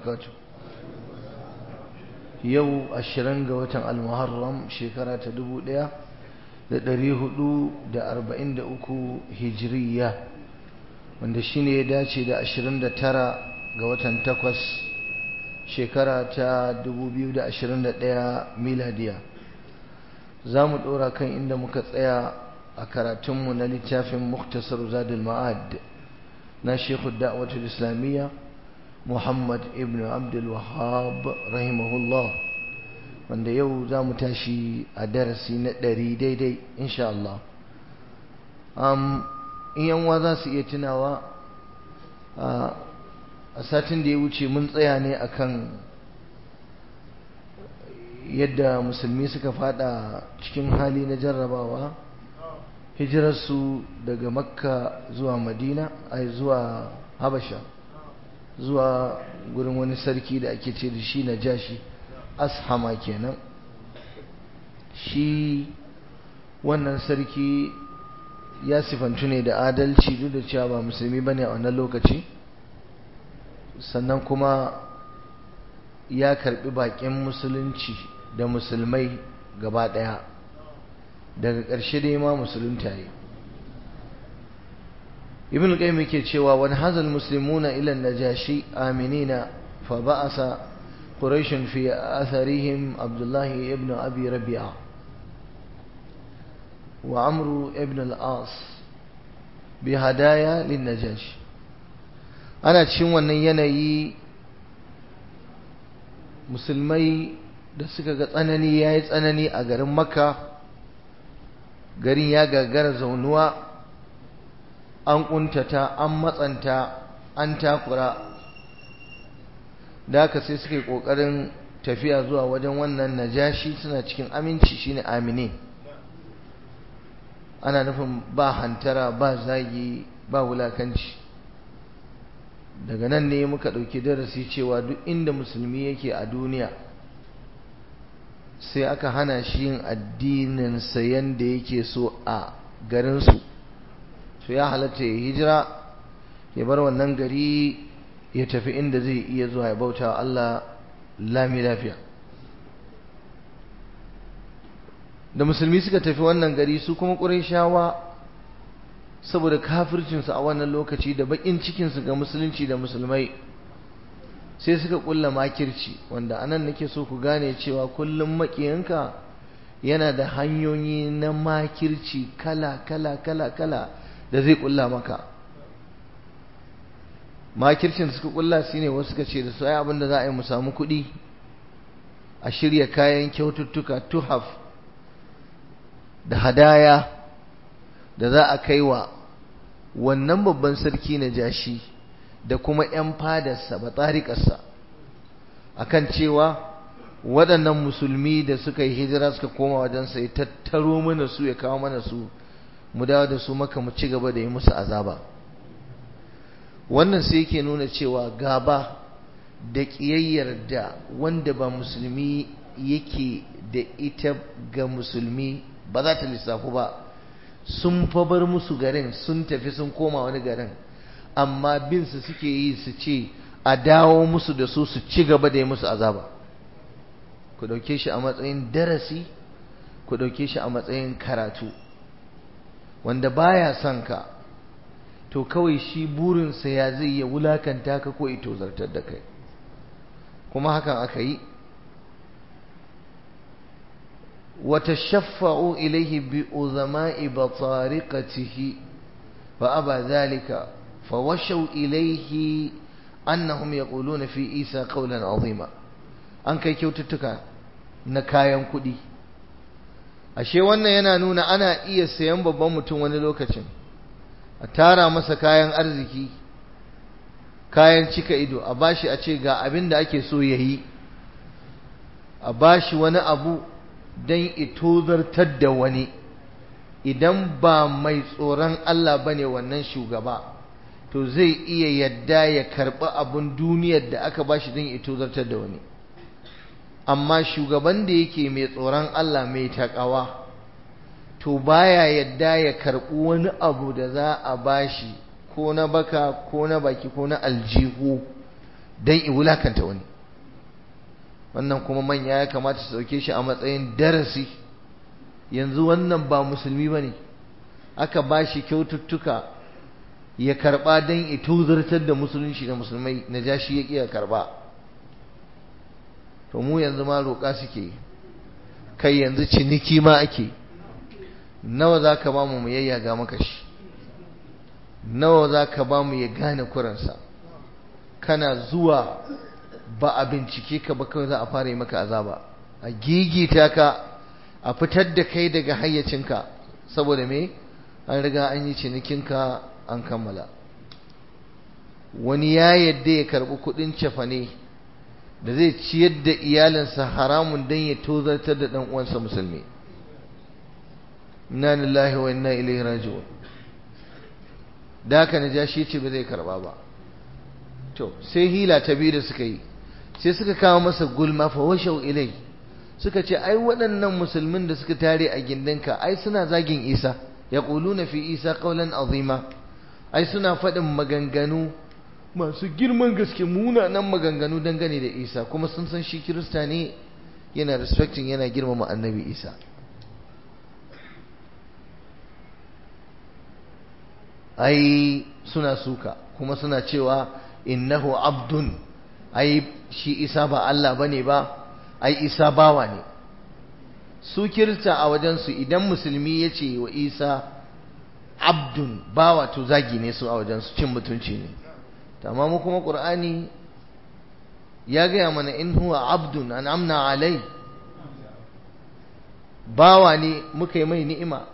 وبركاته yau ashirin ga watan almuharram shekara ta dubu ɗaya da ɗari hudu da arba'in da uku hijiriya wanda shine ya dace da ashirin da tara ga watan takwas shekara ta dubu biyu da ashirin da ɗaya miladiya za mu ɗora kan inda muka tsaya a karatunmu na littafin muktasar zadul ma'ad na shekhu da'watul islamiyya Muhammad ibn Abdul Wahhab rahimahullah wanda yau za mu tashi a darasi na ɗari daidai insha Allah um, in yanwa za su iya tunawa a satin da ya wuce mun tsaya ne akan yadda musulmi suka fada cikin hali na jarrabawa hijirarsu daga makka zuwa madina ai zuwa habasha zuwa gurin wani sarki da ake ce da shi na jashi ashama kenan shi wannan sarki ya sifantu ne da adalci duk da cewa ba musulmi ba ne a wannan lokaci sannan kuma ya karbi bakin musulunci da musulmai gaba daya daga ƙarshe dai ma musulunta yi ibn qayyim yake cewa wan hazal muslimuna ila najashi aminina fa ba'asa quraish fi atharihim abdullah ibn abi rabi'a wa amru ibn al-as bi hadaya lin najashi ana cikin wannan yanayi musulmai da suka ga tsanani yayi tsanani a garin makka garin ya gagara zaunuwa an kuntata an matsanta an takura da haka sai suka yi ƙoƙarin tafiya zuwa wajen wannan najashi suna cikin aminci shine amine ana nufin ba hantara ba zagi ba wulakanci daga nan ne muka ɗauki darasi cewa duk inda musulmi yake a duniya sai aka hana shi yin addininsa yadda yake so a garinsu to ya halatta ya hijira ya bar wannan gari ya tafi inda zai iya zuwa ya bauta wa Allah lami lafiya da musulmi suka tafi wannan gari su kuma ƙurayshawa saboda kafircinsu a wannan lokaci da baƙin cikinsu ga musulunci da musulmai sai suka ƙulla makirci wanda anan nake so ku gane cewa kullum maƙiyanka yana da hanyoyi na makirci kala kala kala kala da zai kulla maka makircin da suka kulla shine wasu suka ce da su ai abin da za a yi mu samu kuɗi a shirya kayan kyaututtuka tuhaf da hadaya da za a kai wa wannan babban sarki na jashi da kuma 'yan fadarsa ba tsarikarsa akan cewa waɗannan musulmi da suka yi hijira suka koma wajensa ya tattaro mana su ya kawo mana su mu dawo da su maka mu ci gaba da yi musu azaba wannan sai yake nuna cewa gaba da ƙiyayyar da wanda ba musulmi yake da ita ga musulmi ba za ta lissafu ba sun fa bar musu garin sun tafi sun koma wani garin amma bin su suke yi su ce a dawo musu da su su ci gaba da yi musu azaba ku ɗauke shi a matsayin darasi ku ɗauke shi a matsayin karatu wanda baya son ka to kawai shi burinsa ya zai ya wulakanta ka ko ito zartar da kai kuma hakan aka yi wata shaffa'u ilaihi bi uzama'i batariqatihi fa aba zalika fa washaw ilaihi annahum yaquluna fi isa qawlan azima an kai kyaututtuka na kayan kuɗi ashe wannan yana nuna ana iya sayan babban mutum wani lokacin a tara masa kayan arziki kayan cika ido a bashi a ce ga abin da ake so ya yi a bashi wani abu don itozartar da wani idan ba mai tsoron Allah ba ne wannan shugaba to zai iya yadda ya karɓi abin duniyar da aka bashi don itozartar da wani amma shugaban da yake mai tsoron Allah mai takawa to baya yadda ya karɓi wani abu da za a bashi ko na baka ko na baki ko na aljihu don i wulakanta wani wannan kuma manya ya kamata su dauke shi a matsayin darasi yanzu wannan ba musulmi ba ne aka ba shi kyaututtuka ya karba don ya tuzartar da musulunci da musulmai na ja shi ya ƙiya karba to mu yanzu ma roƙa suke kai yanzu ciniki ma ake nawa za ka ba mu mu yayyaga maka shi nawa za ka ba mu ya gane kuransa kana zuwa ba a bincike ka ba kawai za a fara yi maka azaba a gigita ka a fitar da kai daga hayyacinka saboda me an riga an yi cinikinka an kammala wani ya yadda ya karɓi kuɗin cefane da zai ciyar da iyalinsa haramun don ya tozartar da ɗan uwansa musulmi inna lillahi wa inna ilaihi raji'un da haka na ja shi ce ba zai karba ba to sai hila ta biyu da suka yi sai suka kawo masa gulma fa washau ilai suka ce ai waɗannan musulmin da suka tare a gindinka ai suna zagin isa ya na fi isa qawlan azima ai suna faɗin maganganu masu girman gaske munanan maganganu dangane da isa kuma sun san shi kirista ne yana respecting yana girmama annabi isa ai suna suka kuma suna cewa innahu abdun ai shi isa ba Allah bane ba ai isa bawa ne su kirta a wajensu idan musulmi ya ce wa isa abdun bawa to zagi ne su a wajensu cin mutunci ne amma mu kuma ƙur'ani ya gaya mana in huwa abdun an amna alai bawa ne muka yi mai ni'ima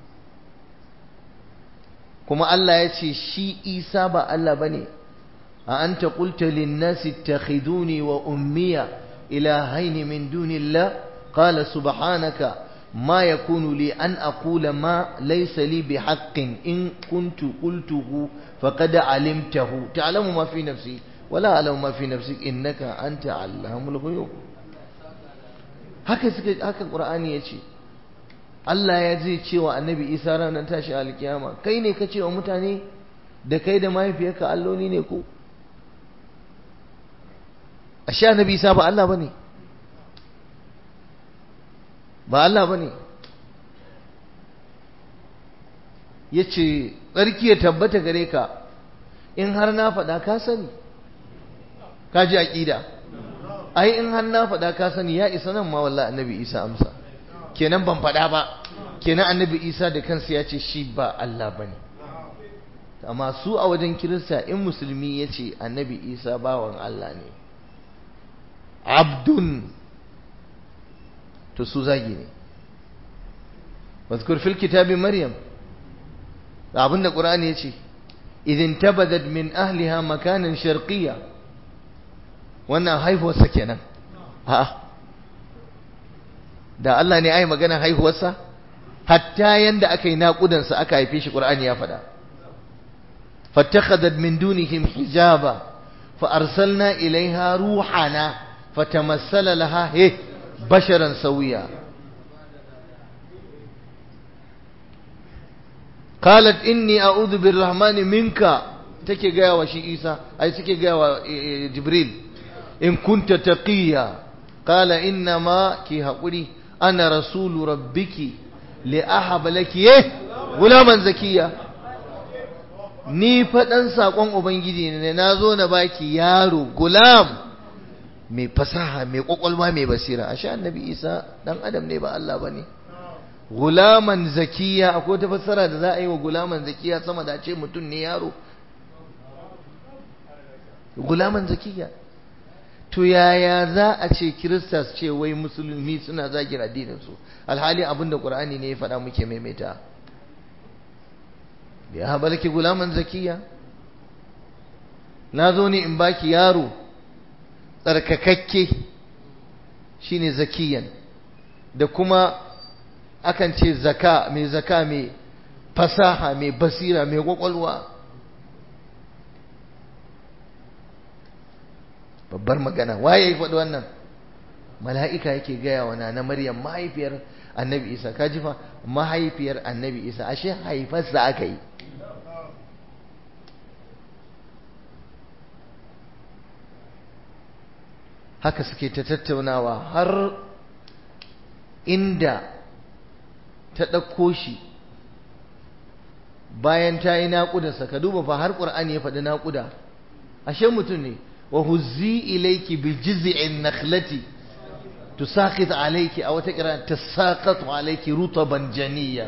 kuma Allah ya ce shi Isa ba Allah bane a anta qulta lin-nasi ittakhiduni wa ummiya ilahaini min dunillah qala subhanaka ma yakunu li an aqula ma laysa li bihaqqin in kuntu qultuhu faqad alimtahu ta'lamu ma fi nafsi wala a'lamu ma fi nafsik innaka anta allamul ghuyub haka suka haka qur'ani yace Allah ya zai cewa annabi Isa ranar tashi alkiyama kai ne ka cewa mutane da kai da mahaifiyarka alloli ne ko ashe annabi Isa ba Allah bane ba Allah bane yace tsarki ya tabbata gare ka in har na faɗa ka sani ka ji aqida ai in har na faɗa ka sani ya isa nan ma wallahi annabi Isa amsa kenan ban faɗa ba kenan annabi isa da kansa ya ce shi ba Allah ba ne amma su a wajen kirista in musulmi ya ce annabi isa bawan Allah ne abdun to su zagi ne wazkur fil kitabi maryam abinda qur'ani ya ce idin tabadat min ahliha makanan sharqiyya wannan haihuwarsa kenan a'a da Allah ne ai magana haihuwarsa hatta yanda aka yi naƙudansa aka haife shi Qur'ani ya faɗa fattakhadat min dunihim hijaba fa arsalna ilaiha ruhana fatamassala laha he basharan sawiya qalat inni a'udhu birrahmani minka take gaya wa shi Isa ai suke gaya wa Jibril in kunta taqiya qala inna ma ki haƙuri ana rasulu rabbiki li ahaba laki eh gulaman zakiya ni faɗan saƙon ubangiji ne na zo na baki yaro gulam mai fasaha mai ƙwaƙwalwa mai basira ashe annabi isa ɗan adam ne ba Allah ba ne gulaman zakiya akwai ta fassara da za a yi wa gulaman zakiya sama da ce mutum ne yaro gulaman zakiya to yaya za a ce kirista su ce wai musulmi suna zagin addininsu alhali abinda qur'ani ne ya faɗa muke maimaita ya habalki gulaman zakiya na zo ne in baki yaro tsarkakakke shine zakiyan da kuma akan ce zaka mai zaka mai fasaha mai basira mai kwakwalwa babbar magana waye ya faɗi wannan mala'ika yake gaya wa na maryam mahaifiyar annabi isa ka ji fa mahaifiyar annabi isa ashe haifarsa aka yi haka suke ta tattaunawa har inda ta ɗauko shi bayan ta yi naƙudarsa ka duba fa har ƙur'ani ya faɗi naƙuda ashe mutum ne wa huzzi ilayki bi jiz'in nakhlati tusaqit alayki aw ta kira tasaqatu alayki rutaban janiyya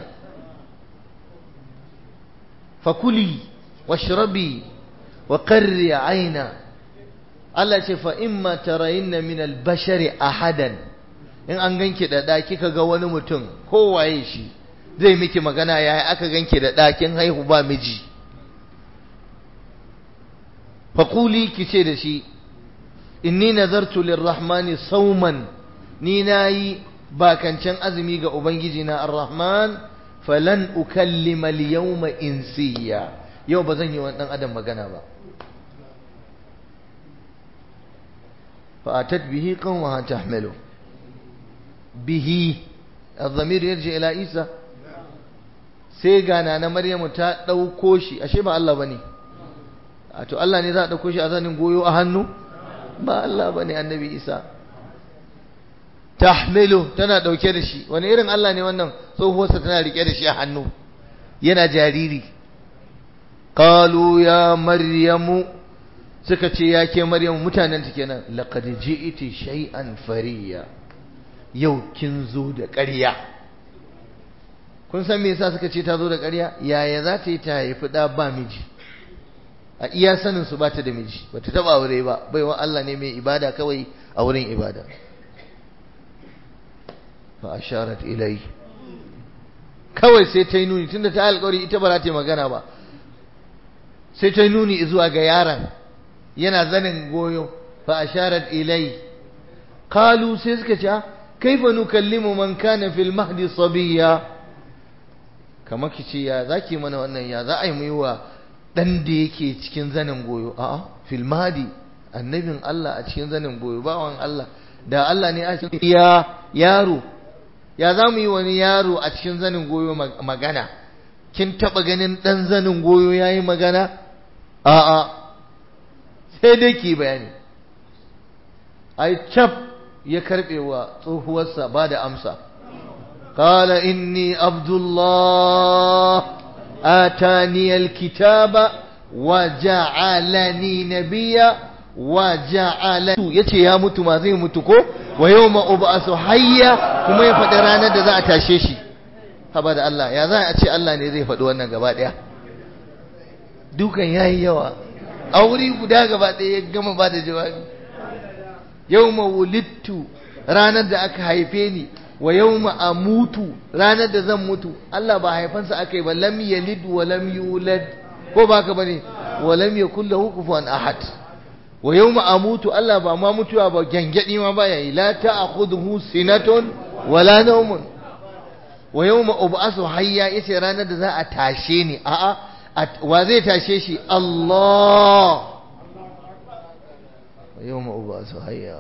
fakuli washrabi wa qarri ayna Allah ce fa imma tarayinna min al-bashari ahadan in an ganki da da kika ga wani mutum ko waye shi zai miki magana yayi aka ganki da ɗakin haihu ba miji faƙuli ki ce da shi inni nazartu lirrahmani sauman ni nayi bakancan azumi ga ubangiji na arrahman falan ukallima al-yawma insiya yau ba zan yi wa dan adam magana ba fa atat bihi qawmaha tahmilu bihi الضمير يرجع إلى عيسى sai gana na Maryamu ta ɗauko shi ashe ba Allah bane a to Allah ne za a ɗauko shi a zanin goyo a hannu ba Allah bane annabi Isa tahmilu tana ɗauke da shi wani irin Allah ne wannan tsohuwarsa tana rike da shi a hannu yana jariri qalu ya maryamu suka ce ya ke maryamu mutanen ta kenan laqad ji'ti shay'an fariya yau kin zo da ƙarya kun san me yasa suka ce ta zo da ƙarya yaya za ta yi ta haifi ɗa ba miji a iya sanin su ba ta da miji ba ta taɓa aure ba baiwa Allah ne mai ibada kawai a wurin ibada fa asharat ilai kawai sai ta yi nuni tunda ta alƙawari ita ba za ta yi magana ba sai ta yi nuni zuwa ga yaron yana zanin goyo fa asharat ilai qalu sai suka ce kaifa nukallimu man kana fil mahdi sabiya kamar ki ce ya zaki mana wannan ya za a yi mu yi wa dan da yake cikin zanin goyo a'a fil mahdi annabin Allah a cikin zanin goyo bawan Allah da Allah ne a cikin ya yaro ya za mu yi wani yaro a cikin zanin goyo magana kin taba ganin dan zanin goyo yayi magana a'a sai dai ki bayani ai cap ya karbe wa tsohuwarsa ba da amsa qala inni abdullah atani alkitaba wa ja'alani nabiyya wa ja'ala yace ya mutu ma zai mutu ko wa yawma ub'asu hayya kuma ya faɗi ranar da za a tashe shi haba da Allah ya za a ce Allah ne zai faɗi wannan gaba ɗaya dukan yayi yawa a wuri guda gaba ɗaya ya gama ba da jawabi yawma wulittu ranar da aka haife ni wa yawma amutu ranar da zan mutu Allah ba haifansa aka yi ba lam yalid wa lam yulad ko ba ka bane wa lam yakul lahu kufuwan ahad wa yawma amutu Allah ba ma mutuwa ba gangadi ma baya yi la ta'khudhu sinatun wala nawmun wa yawma ub'asu hayya yace ranar da za a tashe ni a'a wa zai tashe shi Allah wa yawma ub'asu hayya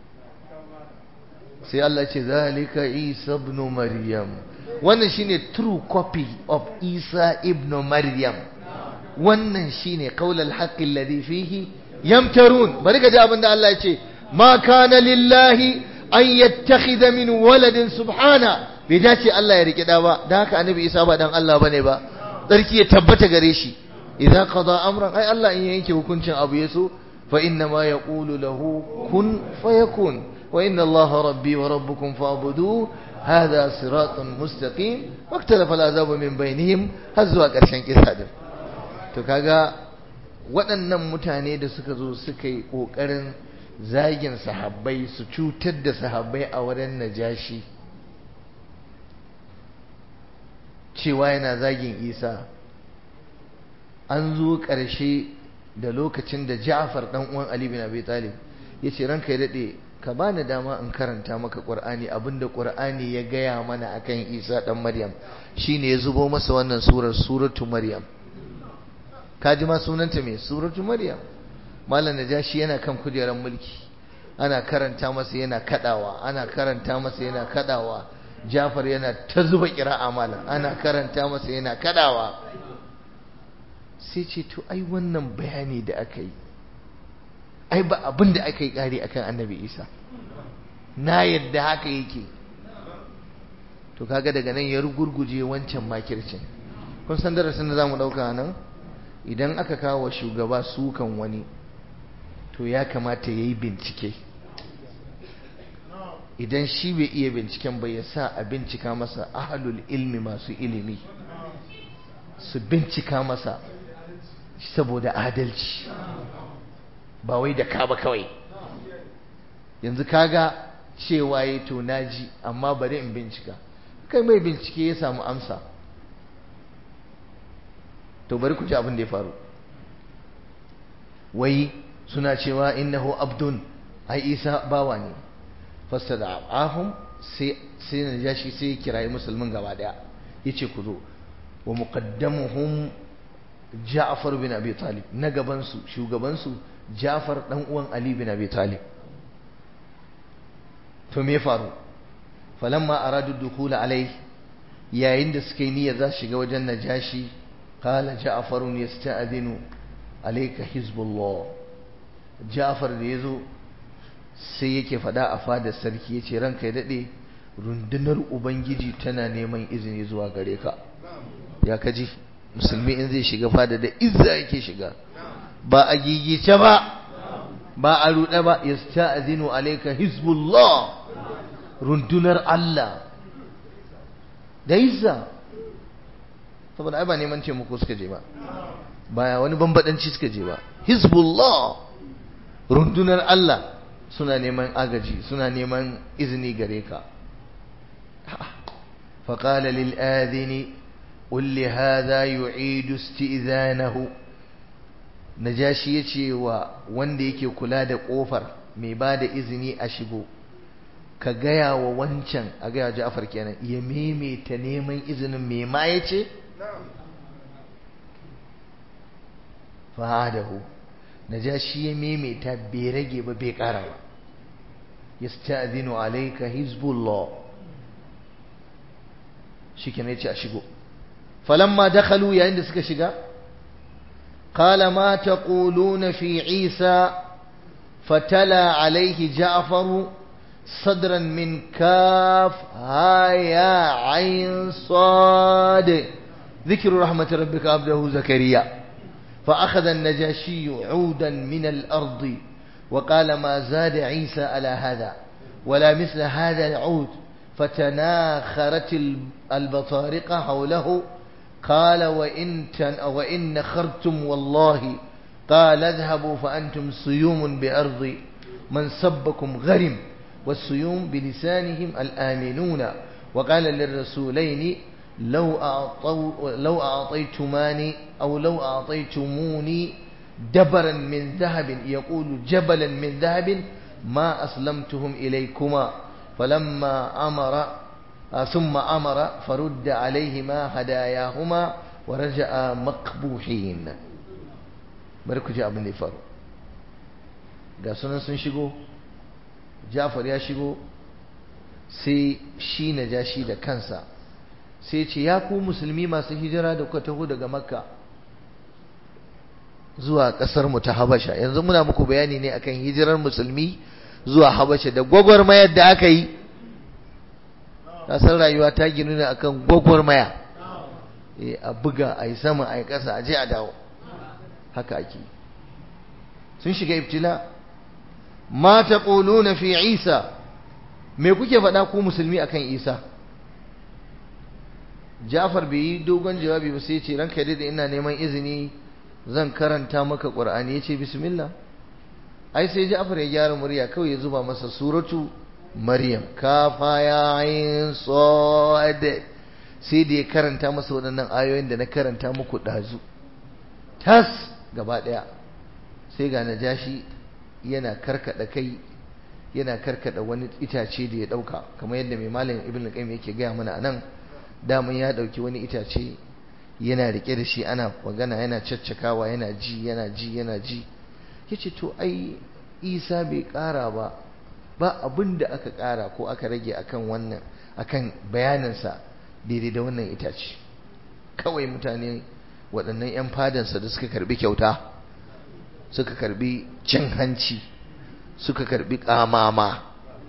sai Allah ce zalika Isa ibn Maryam wannan shine true copy of Isa ibn Maryam wannan shine qaulul haqqi alladhi fihi yamtarun bari ka ji abin da Allah ya ce ma kana lillahi an yattakhidha min waladin subhana bai dace Allah ya rike da ba dan haka annabi Isa ba dan Allah bane ba tsarki ya tabbata gare shi idan qada amran ai Allah in yanke hukuncin abu yaso fa inna ma yaqulu lahu kun fayakun wa inna Allah rabbi wa rabbukum fa'budu هذا صراط مستقيم واختلف العذاب من بينهم har zuwa ƙarshen kisa din to kaga waɗannan mutane da suka zo suka yi ƙoƙarin zagin sahabbai su cutar da sahabbai a wurin najashi cewa yana zagin isa an zo ƙarshe da lokacin da ja'far ɗan uwan ali bin abi talib ya ce ranka ya daɗe ka bani dama in karanta maka ƙur'ani abinda ƙur'ani ya gaya mana akan isa ɗan maryam shine ya zubo masa wannan surar suratu maryam kaji ma sunanta mai suratu maryam malam najashi yana kan kujerar mulki ana karanta masa yana kadawa ana karanta masa yana kadawa jafar yana ta zuba kira'a malam ana karanta masa yana kadawa sai ce to ai wannan bayani da aka yi ai ba abin da aka yi ƙari akan annabi isa na yadda haka yake to kaga daga nan ya rugurguje wancan makircin kun san darasin da zamu dauka nan idan aka kawo shugaba sukan wani to ya kamata yayi bincike idan shi bai iya binciken ba ya sa a bincika masa ahlul ilmi masu ilimi su bincika masa saboda adalci ba wai da ka ba kawai yanzu kaga cewa ya to naji amma bari in bincika kai mai bincike ya samu amsa to bari ku ji abin da ya faru wai suna cewa innahu abdun ai isa bawa ne fasada ahum sai sai na jashi sai kirayi musulmin gaba daya yace ku zo wa muqaddamuhum Ja'far bin Abi Talib na gaban su shugaban su Ja'far dan uwan Ali bin Abi Talib to me faru falamma aradu dukhula alai yayin da suka yi niyyar za su shiga wajen najashi qala Ja'far yasta'dinu alayka hizbullah Ja'far da yazo sai yake fada a fadar sarki yace ranka ya dade rundunar ubangiji tana neman izini zuwa gare ka ya kaji musulmi in zai shiga fada da izza yake shiga ba a gigice ba ba a ruɗe ba yasta'zinu alayka hizbullah rundunar Allah da izza saboda ai ba neman taimako suka je ba ba wani bambadanci suka je ba hizbullah rundunar Allah suna neman agaji suna neman izini gare ka فقال للآذن قل لهذا يعيد استئذانه najashi ya ce wa wanda yake kula da ƙofar mai ba da izini a shigo ka gaya wa wancan a gaya ja'afar kenan ya maimaita neman izinin mai ma ya ce fa'adahu najashi ya maimaita bai rage ba bai ƙara ba yasta'zinu alayka hizbullah shikenan yace a shigo falamma dakhalu yayin da suka shiga qala ma taquluna fi isa fatala alayhi ja'far صدرا من كاف ها يا عين صاد ذكر رحمة ربك عبده زكريا فأخذ النجاشي عودا من الأرض وقال ما زاد عيسى على هذا ولا مثل هذا العود فتناخرت البطارقة حوله قال وإن, وإن نخرتم والله قال اذهبوا فأنتم صيوم بأرض من سبكم غرم والصيوم بلسانهم الآمنون وقال للرسولين لو أعطوا لو أعطيتماني أو لو أعطيتموني دبرا من ذهب يقول جبلا من ذهب ما أسلمتهم إليكما فلما أمر ثم أمر فرد عليهما هداياهما ورجع مقبوحين barku ji abin da ya faru ga sunan sun shigo jafar ya shigo sai shi na ja shi da kansa sai ce ya ku musulmi masu hijira da kuka taho daga makka zuwa ƙasar mu ta habasha yanzu muna muku bayani ne akan hijirar musulmi zuwa habasha da gwagwarmayar da aka yi kasar rayuwa ta ginu ne akan gwagwarmaya a buga a yi sama a yi ƙasa a je a dawo haka ake sun shiga ibtila ma taquluna fi isa me kuke faɗa ku musulmi akan isa Ja'far bai yi dogon jawabi ba sai ya ce ranka da ina neman izini zan karanta maka Qur'ani yace bismillah ai sai Ja'far ya gyara murya kawai ya zuba masa suratu Maryam kafa ya ayin sad sai da ya karanta masa waɗannan ayoyin da na karanta muku ɗazu tas gaba ɗaya sai ga najashi yana karkada kai yana karkada wani itace da ya ɗauka kamar yadda mai malam ibn al-qayyim yake gaya mana anan daman ya ɗauki wani itace yana rike da shi ana magana yana caccakawa yana ji yana ji yana ji yace to ai isa bai ƙara ba ba abin da aka ƙara ko aka rage akan wannan akan bayaninsa daidai da wannan itace kawai mutane waɗannan 'yan fadansa da suka karbi kyauta suka karbi cin hanci suka karbi kamama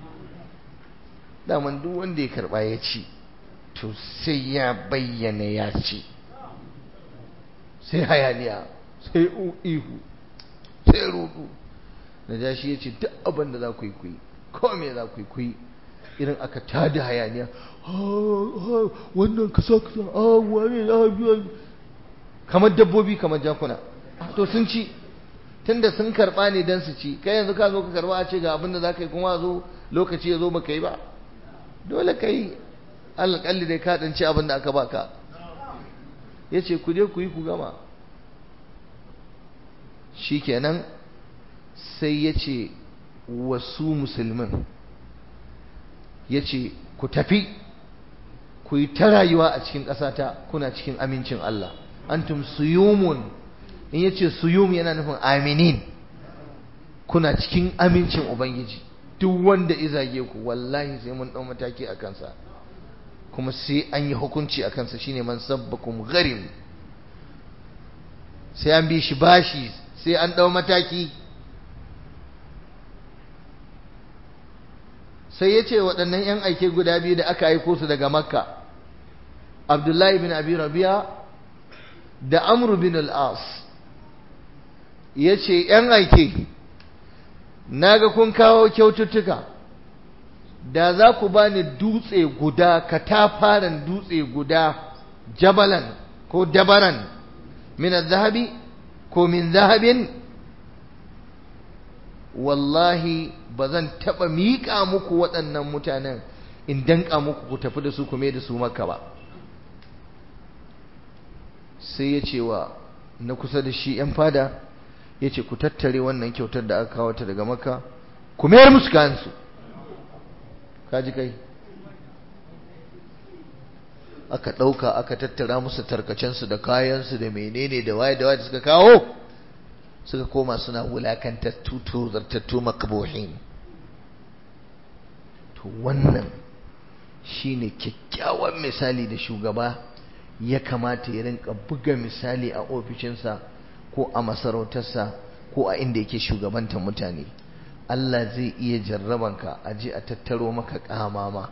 daman duk wanda ya karba ya ci to sai ya bayyana ya ci sai hayaniya sai ihu sai rudu na ja shi ya ce duk abin da za ku yi kuyi ko me za ku yi kuyi irin aka tada hayaniya wannan kasa kasa wani kamar dabbobi kamar jakuna to sun ci tunda sun karba ne don su ci kai yanzu ka zo ka karba a ce ga abin da za ka yi kuma zo lokaci ya zo ba ka yi ba dole ka yi alƙalli dai ka ɗanci abin da aka baka ya ce ku je ku yi ku gama shi kenan sai ya ce wasu musulmin ya ce ku tafi ku yi ta rayuwa a cikin ƙasata kuna cikin amincin Allah antum suyumun in ya ce suyum yana nufin aminin kuna cikin amincin Ubangiji duk wanda izage ku wallahi sai mun ɗau mataki a kansa kuma sai an yi hukunci a kansa shine man sabbakum gharim sai an bi shi bashi sai an ɗau mataki sai ya ce waɗannan 'yan aike guda biyu da aka aiko su daga makka abdullahi bin abi rabia da amru bin al'as ya ce 'yan aike na ga kun kawo kyaututtuka da za ku ba ni dutse guda katafaren dutse guda jabalan ko dabaran min zahabi ko min zahabin wallahi ba zan taɓa miƙa muku waɗannan mutanen in danƙa muku ku tafi da su kuma da su maka ba sai ya ce wa na kusa da shi ‘yan fada ya ce ku tattare wannan kyautar da aka kawo ta daga maka ku mayar musu kayansu kaji kai aka ɗauka aka tattara musu tarkacensu da kayansu da menene da waye da waye da suka kawo suka koma suna wulakantattu tozartattu makbuhin to wannan shine kyakkyawan misali da shugaba ya kamata ya rinka buga misali a ofishinsa ko a masarautarsa ko a inda yake shugabantar mutane Allah zai iya jarrabanka a je a tattaro maka kamama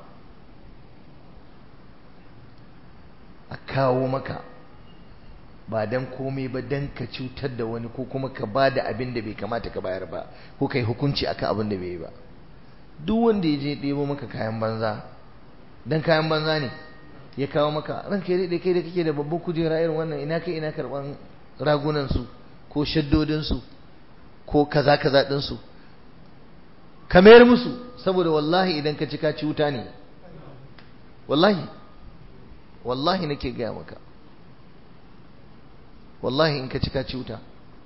a kawo maka ba dan komai ba dan ka cutar da wani ko kuma ka ba da abin da bai kamata ka bayar ba ko kai hukunci akan abin da bai yi ba duk wanda ya je ɗebo maka kayan banza dan kayan banza ne ya kawo maka ranka ya daɗe kai da kake da babban kujera irin wannan ina kai ina karɓan ragunan su ko shaddodin su ko kaza kaza ɗin su ka mayar musu saboda wallahi idan ka ci ka ci wuta ne wallahi wallahi nake gaya maka wallahi in ka ci ka ci wuta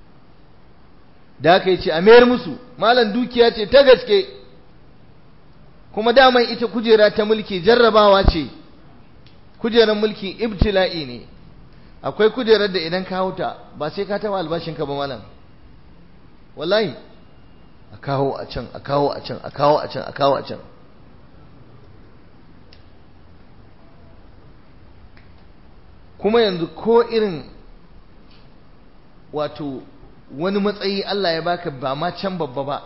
da aka yi ce a mayar musu malam dukiya ce ta gaske kuma daman ita kujera ta mulki jarrabawa ce kujerar mulki ibtila'i ne akwai kujerar da idan ka hauta ba sai ka taba albashinka ba malam wallahi a kawo a can a kawo a can a kawo a can a kawo a can kuma yanzu ko irin wato wani matsayi Allah ya baka ba ma can babba ba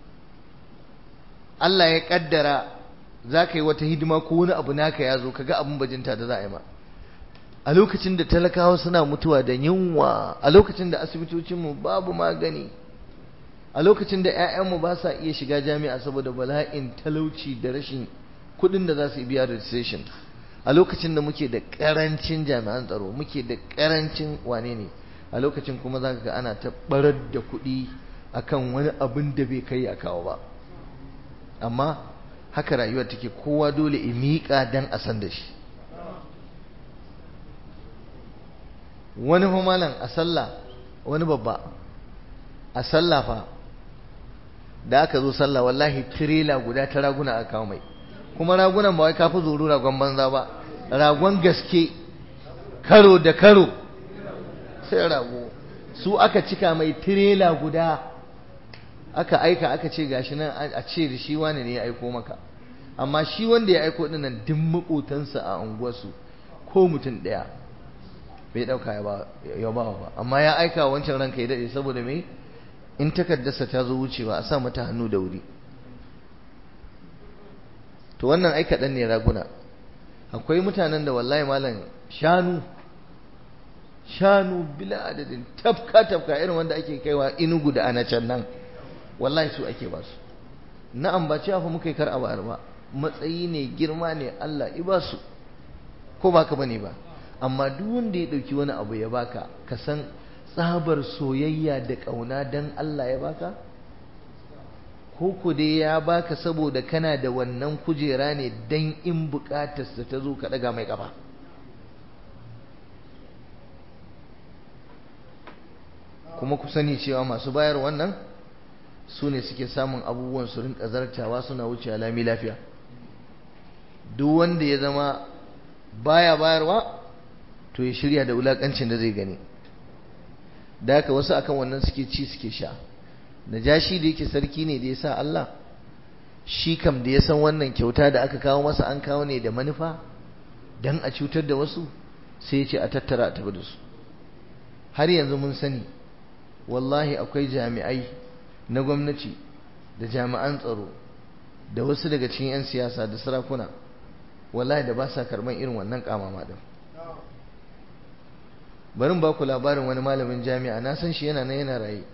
Allah ya kaddara za ka yi wata hidima ko wani abu naka ya zo ka ga abin bajinta da za a yi ma a lokacin da talakawa suna mutuwa da yunwa a lokacin da asibitocinmu babu magani a lokacin da 'ya'yanmu ba sa iya shiga jami'a saboda bala'in talauci da rashin kuɗin da za su biya registration a lokacin da muke da ƙarancin jami'an tsaro muke da ƙarancin wane ne a lokacin kuma za ga ana ta barar da kuɗi akan wani abin da bai kai a kawo ba amma haka rayuwar take kowa dole in miƙa dan a san da shi wani malam a sallah wani babba a sallah fa da aka zo sallah wallahi tirela guda ta raguna aka kawo mai kuma ragunan ba wai kafi zuru ragon banza ba ragon gaske karo da karo sai rago su aka cika mai tirela guda aka aika aka ce gashi nan a ce da shi wani ne ya aiko maka amma shi wanda ya aiko dinnan duk makotansa a unguwarsu ko mutum ɗaya bai ɗauka ya ba ba amma ya aika wancan ranka ya daɗe saboda me in takardarsa ta zo wucewa a sa mata hannu da wuri to wannan ai kaɗan ne raguna akwai mutanen da wallahi malam shanu shanu bila adadin tafka tafka irin wanda ake kaiwa inugu da anacan nan wallahi su ake ba su na'am ba cewa fa muka yi kar a bayar ba matsayi ne girma ne Allah i ba su ko baka bane ba amma duk wanda ya dauki wani abu ya baka ka san tsabar soyayya da kauna dan Allah ya baka ko ku dai ya baka saboda kana da wannan kujera ne dan in bukatarsa ta zo ka daga mai kafa kuma ku sani cewa masu bayar wannan su ne suke samun abubuwan su rinka zartawa suna wuce lami lafiya duk wanda ya zama baya bayarwa to ya shirya da wulakancin da zai gani da haka wasu akan wannan suke ci suke sha najashi da yake sarki ne da ya sa Allah shi kam da ya san wannan kyauta da aka kawo masa an kawo ne da manufa dan a cutar da wasu sai ya ce a tattara a tafi da su har yanzu mun sani wallahi akwai jami'ai na gwamnati da jami'an tsaro da wasu daga cikin 'yan siyasa da sarakuna wallahi da ba sa karban irin wannan kamama din barin ba ku labarin wani malamin jami'a na san shi yana nan yana raye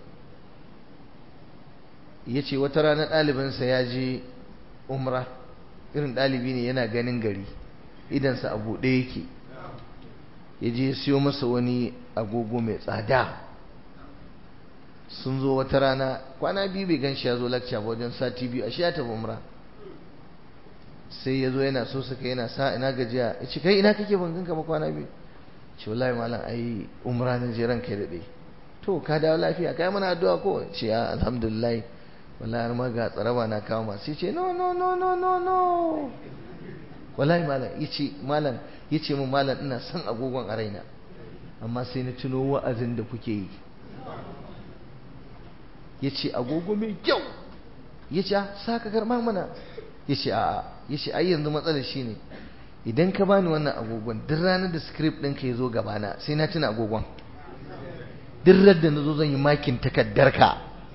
ya ce wata rana ɗalibinsa ya je umra irin ɗalibi ne yana ganin gari idansa a buɗe yake ya je siyo masa wani agogo mai tsada sun zo wata rana kwana biyu bai gan shi ya zo lakca ba wajen sati biyu a shi ya tafi umra sai ya zo yana so suka yana sa ina gajiya ya ce kai ina kake ban ganka ba kwana biyu ce wallahi malam ai umra na je ranka ya daɗe to ka dawo lafiya kai mana addu'a ko ce ya alhamdulillah wallahi har ma ga tsaraba na kawo ma sai ce no no no no no no wallahi malam yace malam yace mun malam ina son agogon a raina amma sai na tuno wa'azin da kuke yi yace agogo mai kyau yace saka karma mana yace a'a yace ai yanzu matsalar shine idan ka bani wannan agogon duk ranar da script ɗinka ya zo gabana sai na tuna agogon duk da na zo zan yi makin takaddarka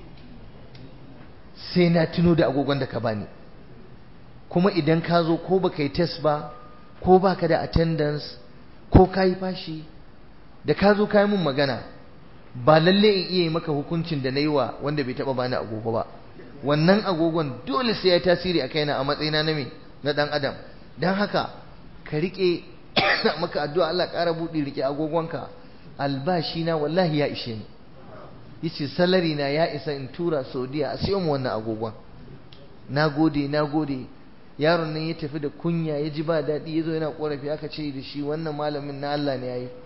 sai na tuno da agogon da ka bani kuma idan ka zo ko baka yi test ba ko baka da attendance ko ka yi fashi da ka zo ka yi mun magana ba lalle in iya yi maka hukuncin da na yi wa wanda bai taɓa bani agogo ba wannan agogon dole sai ya tasiri a kaina a matsayina na me na ɗan adam don haka ka riƙe maka addu'a Allah ƙara buɗe riƙe agogonka albashi na wallahi ya ishe ni yace salari na ya isa in tura Saudiya a siyo mu wannan agogon nagode nagode yaron nan ya tafi da kunya ya ji ba daɗi ya zo yana ƙorafi aka ce da shi wannan malamin na Allah ne yayi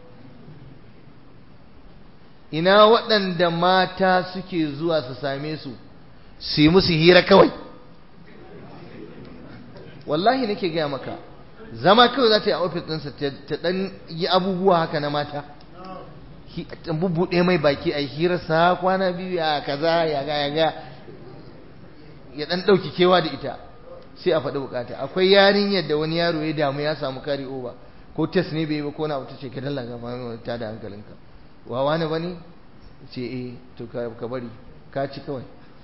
ina waɗanda mata suke zuwa su same su su yi musu hira kawai wallahi nake gaya maka zama kawai za ta yi a ofis ɗinsa ta ɗan yi abubuwa haka na mata ta bubbuɗe mai baki a hirarsa kwana biyu ya kaza ya ga ya ga ya ɗan ɗauki kewa da ita sai a faɗi bukata akwai yarinyar da wani yaro ya damu ya samu kari over ko test ne bai ba ko na wata ce ka dalla ga ta da hankalinka wawa ne bane ce eh to ka bari ka ci kawai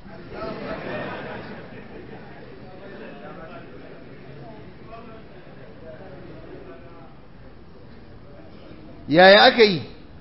yaya aka yi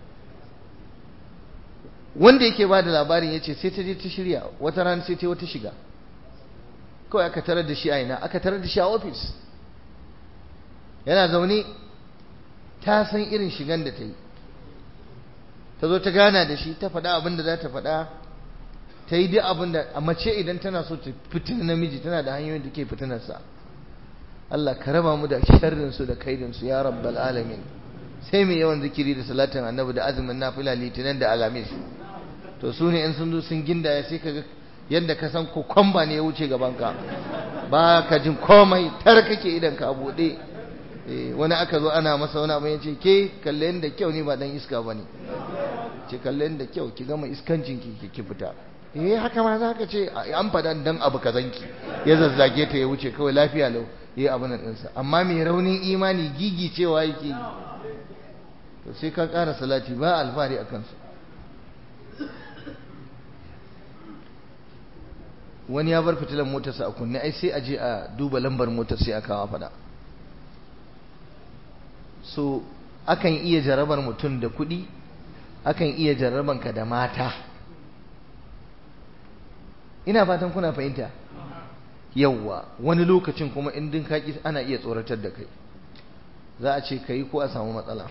wanda yake ba da labarin ya ce sai ta je ta shirya wata rana sai ta wata shiga kawai aka tarar da shi a ina aka tarar da shi a ofis yana zaune ta san irin shigan da ta yi ta zo ta gana da shi ta faɗa abin da za ta faɗa ta yi duk abin da a mace idan tana so ta fitin namiji tana da hanyoyin da ke fitinarsa Allah ka raba mu da sharrinsu da kaidinsu ya rabbal alamin sai mai yawan zikiri da salatin annabi da azumin nafila litinin da alamis to su ne in sun zo sun gindaya sai ka ga yadda ka san kokomba ne ya wuce gabanka ba ka jin komai tar kake idan ka buɗe wani aka zo ana masa wani abu ya ce ke kalle da kyau ne ba dan iska ba ne ce kalle da kyau ki gama iskancin ki ki fita eh haka ma za ka ce an faɗa dan abu kazanki ya zazzage ta ya wuce kawai lafiya lau yi abin nan ɗinsa amma mai raunin imani gigi cewa yake yi to sai ka ƙara salati ba alfahari a kansu wani ya bar fitilan motarsa a kunne ai sai a je a duba lambar motar sai a kawo fada so akan iya jarabar mutum da kuɗi akan iya jaraban ka da mata ina fatan kuna fahimta yawwa wani lokacin kuma in din kaki ana iya tsoratar da kai za a ce kai ko a samu matsala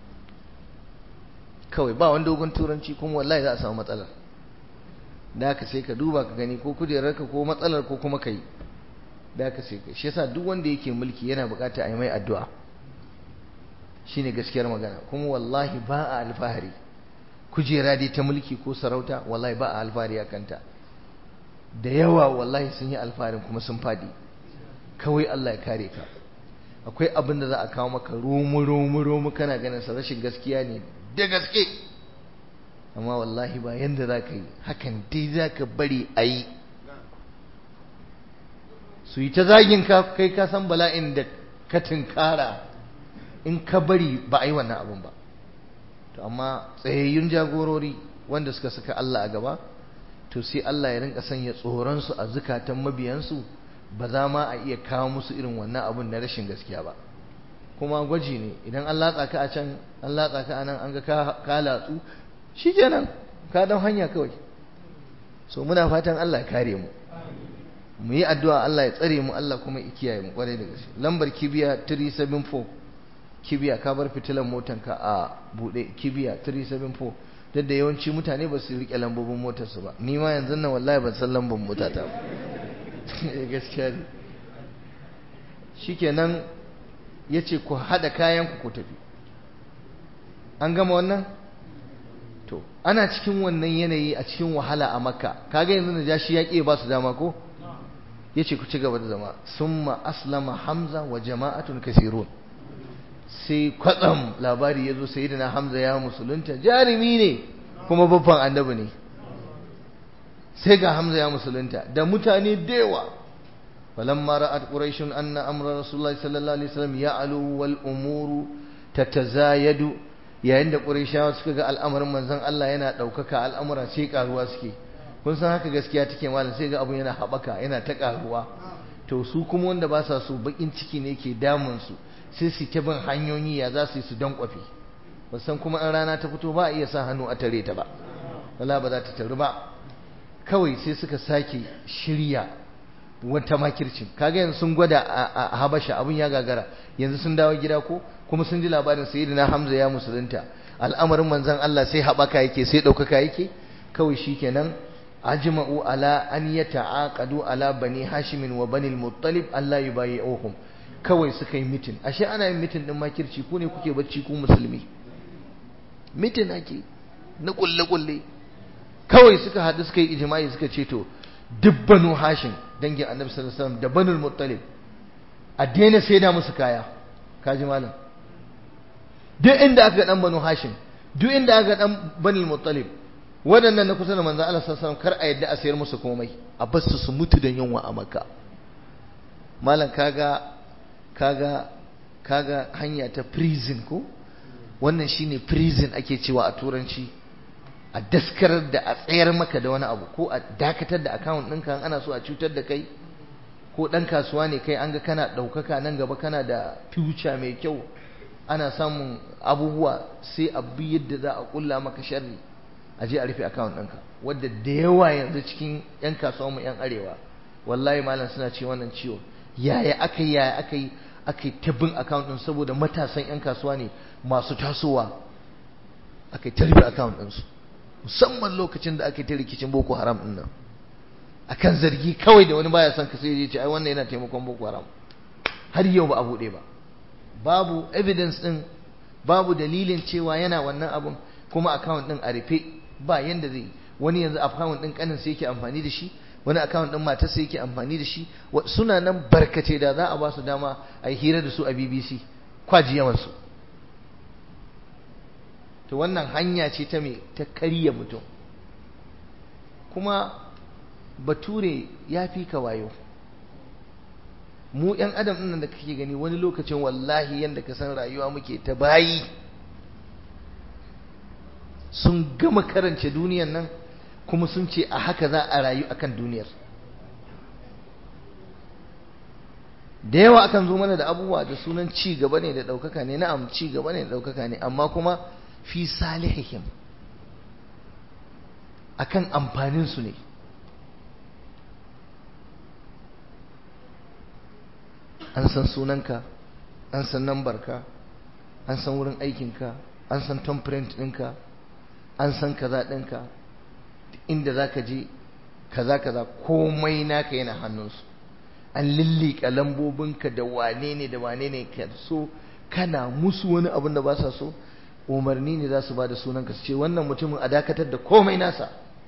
kawai ba wani dogon turanci kuma wallahi za a samu matsala da haka sai ka duba ka gani ko kujerarka ko matsalar ko kuma kai da haka sai ka shi yasa duk wanda yake mulki yana bukata a yi mai addu'a shine gaskiyar magana kuma wallahi ba a alfahari kujera dai ta mulki ko sarauta wallahi ba a alfahari a kanta da yawa wallahi sun yi alfaharin kuma sun fadi kawai Allah ya kare ka akwai abin da za a kawo maka romu romu romu kana ganin sa rashin gaskiya ne da gaske amma wallahi ba yanda za ka yi hakan dai za ka bari a yi su yi ta zagin ka kai ka san bala'in da ka tunkara in ka bari ba a yi wannan abin ba to amma tsayayyun jagorori wanda suka saka Allah a gaba to sai Allah ya rinka sanya tsoronsu a zukatan mabiyansu ba za ma a iya kawo musu irin wannan abun na rashin gaskiya ba kuma gwaji ne idan an latsa ka a can an latsa ka a nan an ga ka latsu shikenan ka dan hanya kawai so muna fatan Allah ya kare mu mu yi addu'a Allah ya tsare mu Allah kuma ya kiyaye mu kwarai da gaske lambar kibiya 374 kibiya ka bar fitilan motanka a bude kibiya 374 duk da yawanci mutane ba su rike lambobin motarsu ba ni ma yanzu nan wallahi ban san lambar motata ba gaskiya ne shikenan yace ku hada kayan ku ku tafi an gama wannan to ana cikin wannan yanayi a cikin wahala a makka kaga yanzu da jashi ya ba su dama ko yace ku ci gaba da zama summa aslama hamza wa jama'atun kasirun sai kwatsam labari ya zo sayyidina hamza ya musulunta jarumi ne kuma babban annabi ne sai ga hamza ya musulunta da mutane da yawa falamma ra'at quraish anna amra rasulullahi sallallahu alaihi wasallam ya'alu wal umuru tatazayadu yayin da quraishawa suka ga al'amarin manzon Allah yana daukaka al'amura sai karuwa suke kun san haka gaskiya take malam sai ga abun yana habaka yana ta karuwa to su kuma wanda ba sa so bakin ciki ne ke damun su sai su ta bin hanyoyi ya za su yi su don kwafi san kuma in rana ta fito ba a iya sa hannu a tare ta ba wala ba za ta taru ba kawai sai suka sake shirya wata makircin kaga yanzu sun gwada a habasha abin ya gagara yanzu sun dawo gida ko kuma sun ji labarin sayyidina hamza ya musulunta al'amarin manzon Allah sai haɓaka yake sai ɗaukaka yake kawai shikenan ajma'u ala an yata'aqadu ala bani hashimin wa bani al-muttalib Allah yubayi'uhum kawai suka yi mitin ashe ana yin mitin din makirci ku ne kuke bacci ku musulmi mitin ake na kulle kulle kawai suka haɗu suka yi ijma'i suka ce to duk banu hashim dangin annabi sallallahu alaihi wasallam da banul muttalib a daina saida musu kaya kaji malam duk inda aka ga dan banu hashim duk inda aka ga dan banul muttalib waɗannan na kusa da manzon Allah sallallahu alaihi wasallam kar a yadda a sayar musu komai a bar su su mutu da yunwa a makka malam kaga kaga kaga hanya ta prison ko wannan shine prison ake cewa a turanci a daskarar da a tsayar maka da wani abu ko a dakatar da account ɗinka ana so a cutar da kai ko ɗan kasuwa ne kai an ga kana ɗaukaka nan gaba kana da future mai kyau ana samun abubuwa sai a bi yadda za a ƙulla maka sharri a je a rufe account ɗinka wadda da yawa yanzu cikin 'yan kasuwa mu 'yan arewa wallahi malam suna ce wannan ciwo yaya aka yi yaya aka yi aka yi tabbin account ɗin saboda matasan 'yan kasuwa ne masu tasowa aka yi tarbi account ɗinsu musamman lokacin da aka yi ta rikicin boko haram ɗin nan akan zargi kawai da wani baya son ka sai ya ce ai wannan yana taimakon boko haram har yau ba a buɗe ba babu evidence ɗin babu dalilin cewa yana wannan abun kuma account ɗin a rufe ba yanda zai wani yanzu account ɗin kanin sai yake amfani da shi wani account ɗin matar sai yake amfani da shi suna nan barkace da za a ba su dama a yi hira da su a BBC kwaji yawansu to wannan hanya ce ta me ta karya mutum kuma bature ya fi ka wayo mu yan adam ɗin da kake gani wani lokacin wallahi yadda ka san rayuwa muke ta bayi sun gama karance duniyan nan kuma sun ce a haka za a rayu akan duniyar da yawa akan zo mana da abubuwa da sunan ci gaba ne da ɗaukaka ne na'am ci gaba ne da ɗaukaka ne amma kuma fi salihihim akan amfanin su ne an san sunanka an san nambarka an san wurin aikinka an san temperament ɗinka an san kaza ɗinka inda za ka je kaza kaza komai naka yana hannunsu an lillika lambobinka da wane ne da wane ne ka so kana musu wani abin da ba sa so umarni ne za su ba da sunanka su ce wannan mutumin a dakatar da komai nasa